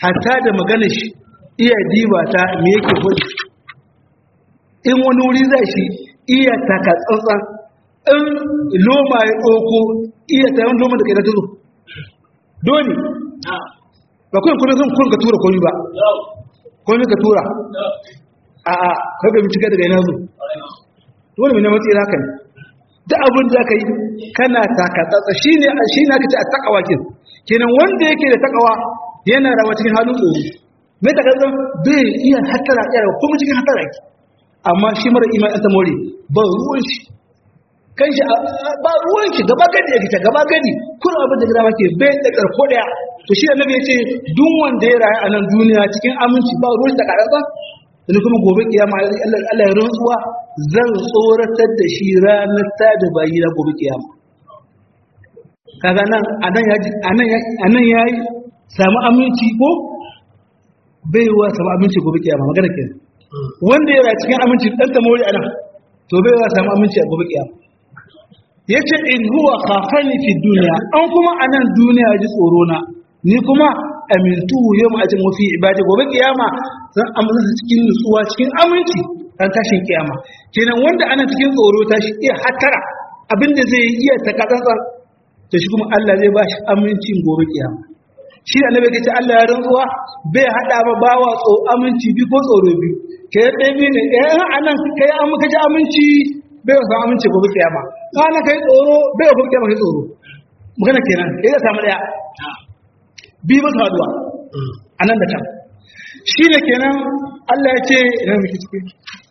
hatta da magana shi iya diba ta me yake gudu in wani wuri zai shi iya taka tsantsan in loma ya ɗauko iya ta yawan loma da kai da tuzo dole ba kawai kuna zan kun ka tura komi ba komi ka tura a a kaga bincika daga yana zo dole mai na matsayi haka ne da abin da ka yi kana taka tsatsa shi ne shi ne aka ce a takawa kin kenan wanda yake da takawa yana rawa cikin halin tsoro mai takatsan bai iya hatara iya rawa kuma cikin hatara ki amma shi mara imani ta more ba ruwan shi kan shi ba ruwan shi gaba gadi ya fita gaba gadi kun abin da gaba ke bai da karko daya to shi annabi yace duk wanda ya rayu a nan duniya cikin aminci ba ruwan da karanta da kuma gobe kiyama Allah ya rantsuwa zan tsoratar da shi ranar ta da bayi na gobe kiyama kaga nan anan ya anan ya anan yayi samu aminci ko baiwa samu aminci gobe kiyama magana kenan wanda ya rayu cikin aminci dan ta mori anan to baiwa samu aminci a gobe kiyama yace in huwa khafani fi dunya an kuma anan duniya ji tsoro na ni kuma amintu yawm ajin wa fi ibadi gobe kiyama zan amince cikin nutsuwa cikin aminci dan tashin kiyama kenan wanda ana cikin tsoro ta shi iya hatara abinda zai iya takatsantsan to shi kuma Allah zai ba shi amincin gobe kiyama shi da annabi kace Allah ya rantsuwa bai hada ba bawa tso aminci bi ko tsoro bi ke dai bi ne eh anan kai an muka ji aminci bai wa aminci gobe kiyama kana kai tsoro bai wa gobe kiyama kai tsoro magana kenan eh ya samu daya bi ba haduwa anan da can shi ne kenan Allah ya ce ina miki cikin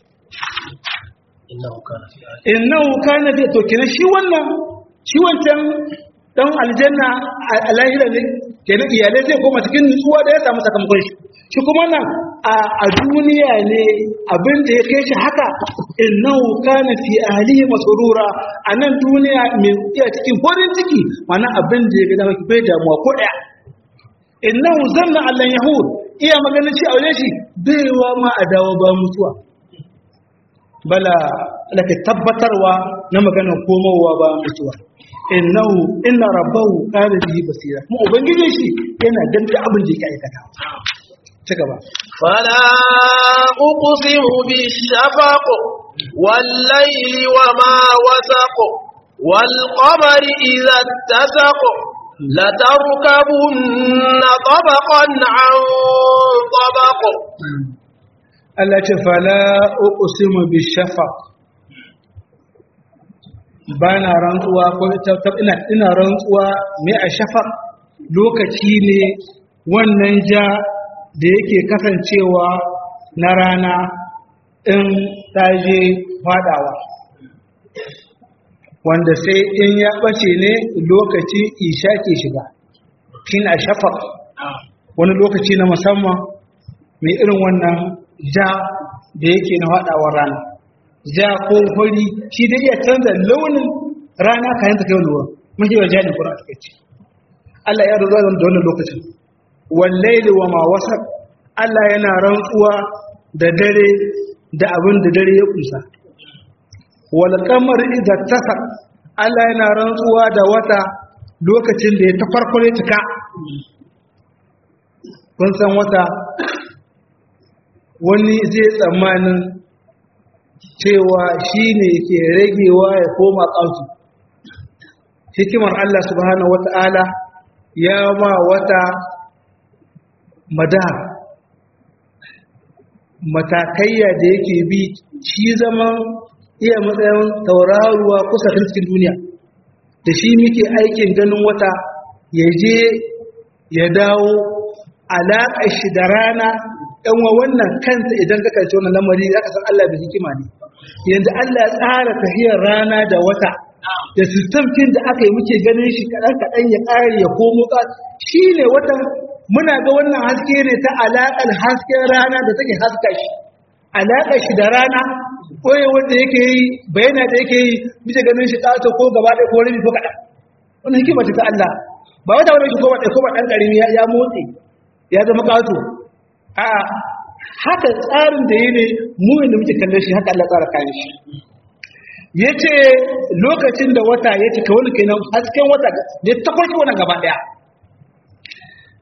innahu kana fi to kenan shi wannan shi wancan dan aljanna a lahira ne kenan iyalai zai koma cikin nutsuwa da ya samu sakamakon shi shi kuma nan a duniya ne abin da ya kai shi haka innahu kana fi ahlihi masrura a nan duniya mai iya cikin farin ciki mana abin da ya ga dama bai damuwa ko daya innahu zanna allan yahud iya maganin shi aure shi baiwa ma a dawo ba mutuwa bala laka tabbatarwa na maganar komowa ba mutuwa innahu inna rabbahu kana bihi basira mu ubangijin shi yana danta abin da yake aikata ci gaba فلا أقسم بالشفق والليل وما وسق والقمر إذا اتسق لتركبن طبقا عن طبق Allah ce fala uqsimu bishafaq bana rantsuwa ko ina ina rantsuwa mai a shafaq lokaci ne wannan ja da yake kasancewa na rana in taje fadawa wanda sai in ya bace ne lokaci isha ke shiga shine a shafaq wani lokaci na musamman mai irin wannan ja da yake na faɗawar rana ja ko fari shi da iya canza launin rana kayan ta kai lura mun ji wajen ne kuma a ce Allah ya rubuta da wannan lokacin wallaili wa ma wasa Allah yana rantsuwa da dare da abin da dare ya kusa wal qamar idza tasar Allah yana rantsuwa da wata lokacin da ya ta farkore cika kun san wata wani zai tsammanin cewa shi ne ke ragewa ya koma ƙautu hikimar Allah subhanahu wata'ala ya ma wata madar matakayya da yake bi shi zaman iya matsayin tauraruwa kusa cikin duniya da shi muke aikin ganin wata ya je ya dawo alaƙar shi da rana ɗan wa wannan kansa idan ka kalci wannan lamari za ka san Allah da hikima ne yanzu Allah ya tsara tafiyar rana da wata da sistamkin da aka yi muke ganin shi kaɗan kaɗan ya ƙare ya komo ka shi ne wata muna ga wannan haske ne ta alaƙar hasken rana da take haska shi alaƙar shi da rana koyi wanda yake yi bayana da yake yi muke ganin shi ƙato ko gaba ɗaya ko rabi ko kaɗan wannan hikima ce ta Allah ba wata wani shi ko ba ɗan ƙarami ya motsi ya zama ƙato a haka tsarin da yi ne mu da muke kalle shi haka Allah tsara kayan shi ya ce lokacin da wata ya cika wani kenan hasken wata ya ta kwarki wannan gaba daya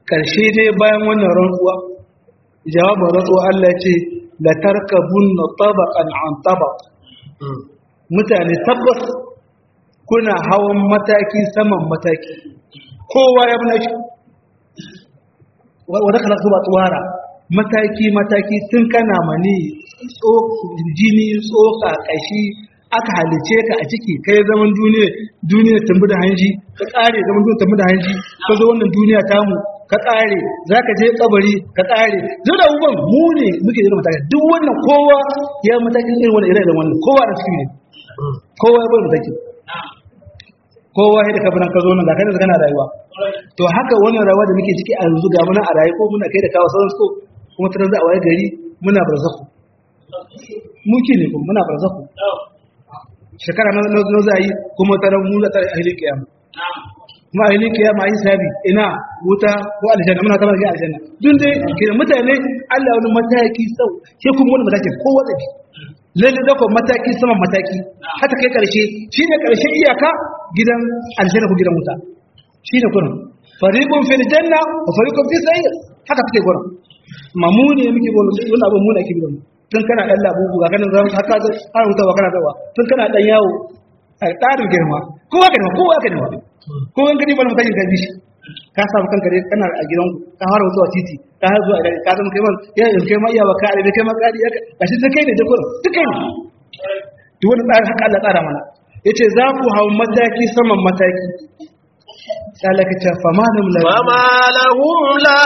karshe dai bayan wannan rantsuwa jawabin rantsuwa Allah ce la tarkabunna tabaqan an tabaq mutane tabbas kuna hawan mataki saman mataki kowa ya buna shi wadda kala zuba tsawara mataki mataki tun kana mani jini tsoka kashi aka halice ka a ciki kai zaman duniya duniya tambi da hanji ka kare zaman duniya tambi da hanji ka zo wannan duniya tamu ka kare za ka je kabari ka kare zo da abubuwan mu ne muke da mataki duk wannan kowa ya matakin irin wannan irin wannan kowa da suke ne kowa ya bai mataki kowa ya da kafinan ka zo nan ga kai da kana rayuwa to haka wannan rayuwa da muke ciki a yanzu ga muna a rayu ko muna kai da kawo sauran ko kuma tare da a waye gari muna barzaku muke ne kuma muna barzaku shekara na na za yi kuma tare mu za ta ahli kiyama kuma ahli kiyama yi sabi ina wuta ko aljanna muna kamar ga aljanna dun dai kiran mutane Allah wani mataki sau ke kuma wani mataki kowa da lalle da mataki saman mataki hata kai karshe shi ne karshe iyaka gidan aljanna ko gidan wuta shi ne kurin fariqun fil janna wa fariqun fis sa'ir haka take kurin mamuni ne muke gona wannan abin muna ke gidan tun kana dan labubu ga kanin zan haka ga har wuta wa kana dawa tun kana dan yawo a tsarin girma kowa ka dawa kowa ka dawa ko an gani ba mutakin gaji shi ka samu kanka dai kana a gidan ka fara zuwa titi ka har zuwa idan ka zama kai man ya yi kai ma iya wa ka da kai ma kadi ya ka shi kai ne da kurin duk kai ne duk wani tsarin haka Allah tsara mana yace za ku hau mataki saman mataki salaka ta fama da mulai فما لهم لا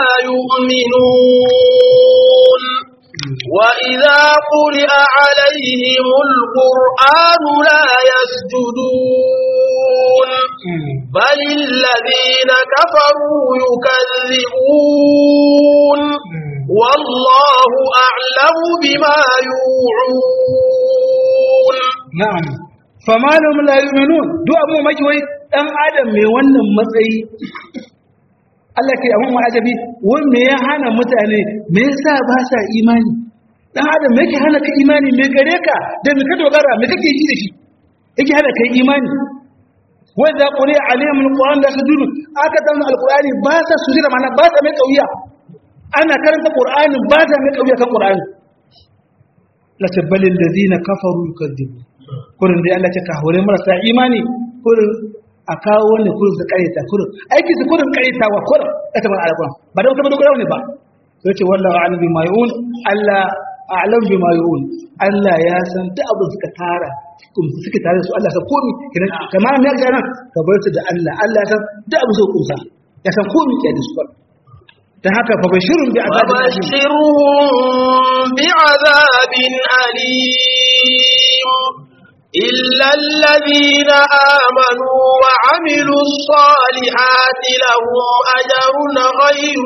يؤمنون وإذا قرئ عليهم القرآن لا يسجدون بل الذين كفروا يكذبون والله أعلم بما يوعون na'am fama da mulai yu'minun duk abu maki wai dan adam mai wannan matsayi Allah ke abun ma'ajabi wai me ya hana mutane me yasa ba sa imani dan adam me yake hana ka imani me gare ka da me ka dogara me kake ji da shi yake hana kai imani wa idza quri'a alaihim alquran la sujudu aka dan alqurani ba sa sujuda mana ba sa mai kauya ana karanta qur'anin ba sa mai kauya kan qur'ani la tabbalil ladina kafaru yukadzibu kurin dai Allah ya ka hore marasa imani kurin a kawo wani kurin su kareta kurin aiki su kurin karetawa kurin ita ba alƙur'an ba da wata ba dogara ne ba sai ce wallahu a'lam bima yu'un Allah a'lam bima yu'un Allah ya san duk abin suka tara kun suka tare su Allah san komi kidan kamar me ga nan ka bar su da Allah Allah ya san duk abin su kusa ya san komi ke da su dan haka fa bashirun bi azabin alim وبشرهم بعذاب أليم إلا الذين آمنوا وعملوا الصالحات لهم أجر غير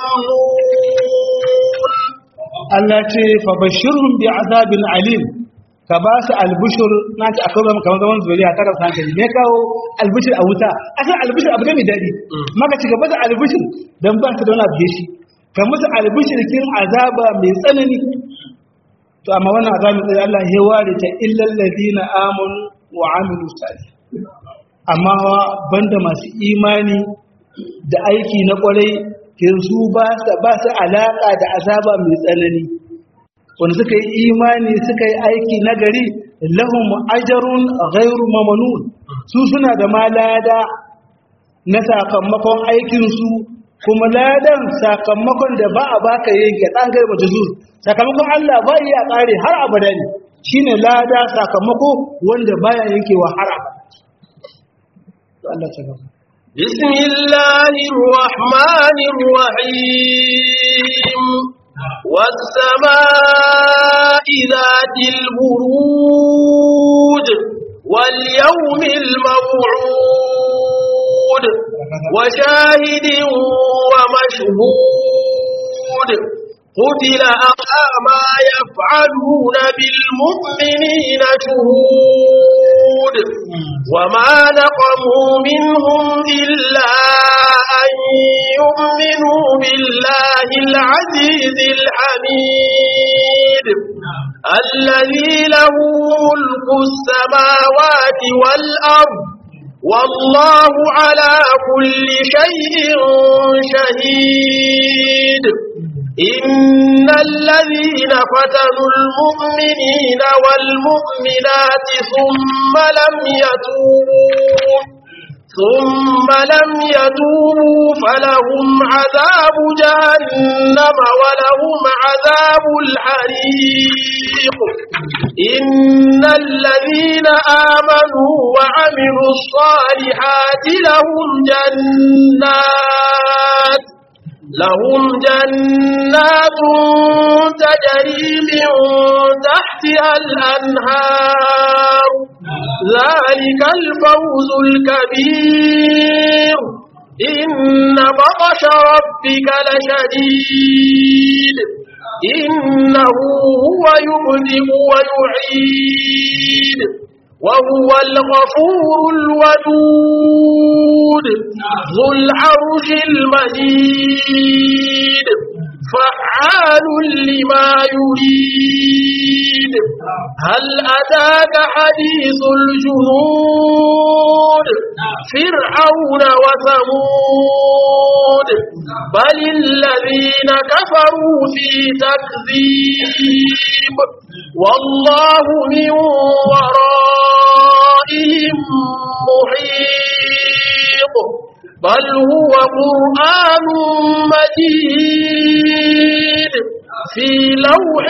ممنون Allah ce fa bashirhum bi azabin alim ka ba su albushur na ce akwai zama kamar zaman zuriya tara su hankali me kawo albushur a wuta asan albushur abu ne mai daɗi maka ci gaba da albushur don ba su da wani abu da shi ka musu albushur kin azaba mai tsanani to amma wannan azabin tsaye Allah ya ware ta illal ladina amanu wa amilu salih amma wa banda masu imani da aiki na kwarai ke su ba su ba su alaka da azaba mai tsanani wanda suka yi imani suka yi aiki na gari lahum ajrun ghairu mamnun su suna da malada na sakamakon aikin su kuma ladan sakamakon da ba a baka yanke dan garba juzur sakamakon Allah ba ya kare har abada ne shine lada sakamako wanda baya yankewa har abada to Allah ta gaba بسم الله الرحمن الرحيم والسماء ذات البروج واليوم الموعود وشاهد ومشهود قتل أخا ما يفعلون بالمؤمنين شهود وما نقموا منهم إلا أن يؤمنوا بالله العزيز الحميد الذي له ملك السماوات والأرض والله على كل شيء شهيد إن الذين فتنوا المؤمنين والمؤمنات ثم لم يتوبوا ثم لم يتوبوا فلهم عذاب جهنم ولهم عذاب الحريق إن الذين آمنوا وعملوا الصالحات لهم جنات لهم جنات تجري من تحتها الأنهار ذلك الفوز الكبير إن بطش ربك لشديد إنه هو يبدئ ويعيد وهو الغفور الودود ذو العرش المجيد فعال لما يريد هل أتاك حديث الجنود فرعون وثمود بل الذين كفروا في تكذيب والله من ورائهم محيط بل هو قرآن مجيد في لوح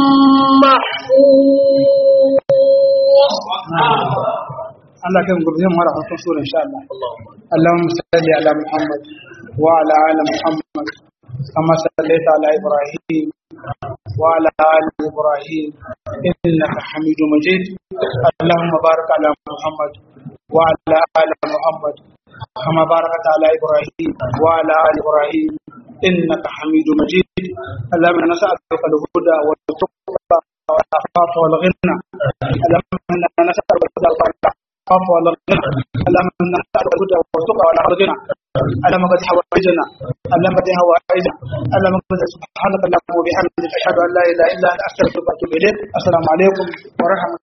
محفوظ Allah kai gobe zai mara farkon sura insha Allah Allahumma salli ala Muhammad wa ala ali Muhammad kama sallaita ala Ibrahim wa ala ali Ibrahim innaka Hamidum Majid Allahumma barik ala Muhammad wa ala ali Muhammad kama barakta ala Ibrahim wa ala ali Ibrahim innaka Hamidum Majid Allahumma nas'aluka al-huda wal tuqa wal afafa wal ghina Allahumma nas'aluka al-huda العفو والغنى اللهم انا نسالك الهدى والتقى والغنى اللهم قد حوائجنا اللهم قد حوائجنا اللهم قد سبحانك اللهم وبحمدك اشهد ان لا اله الا انت استغفرك واتوب اليك السلام عليكم ورحمه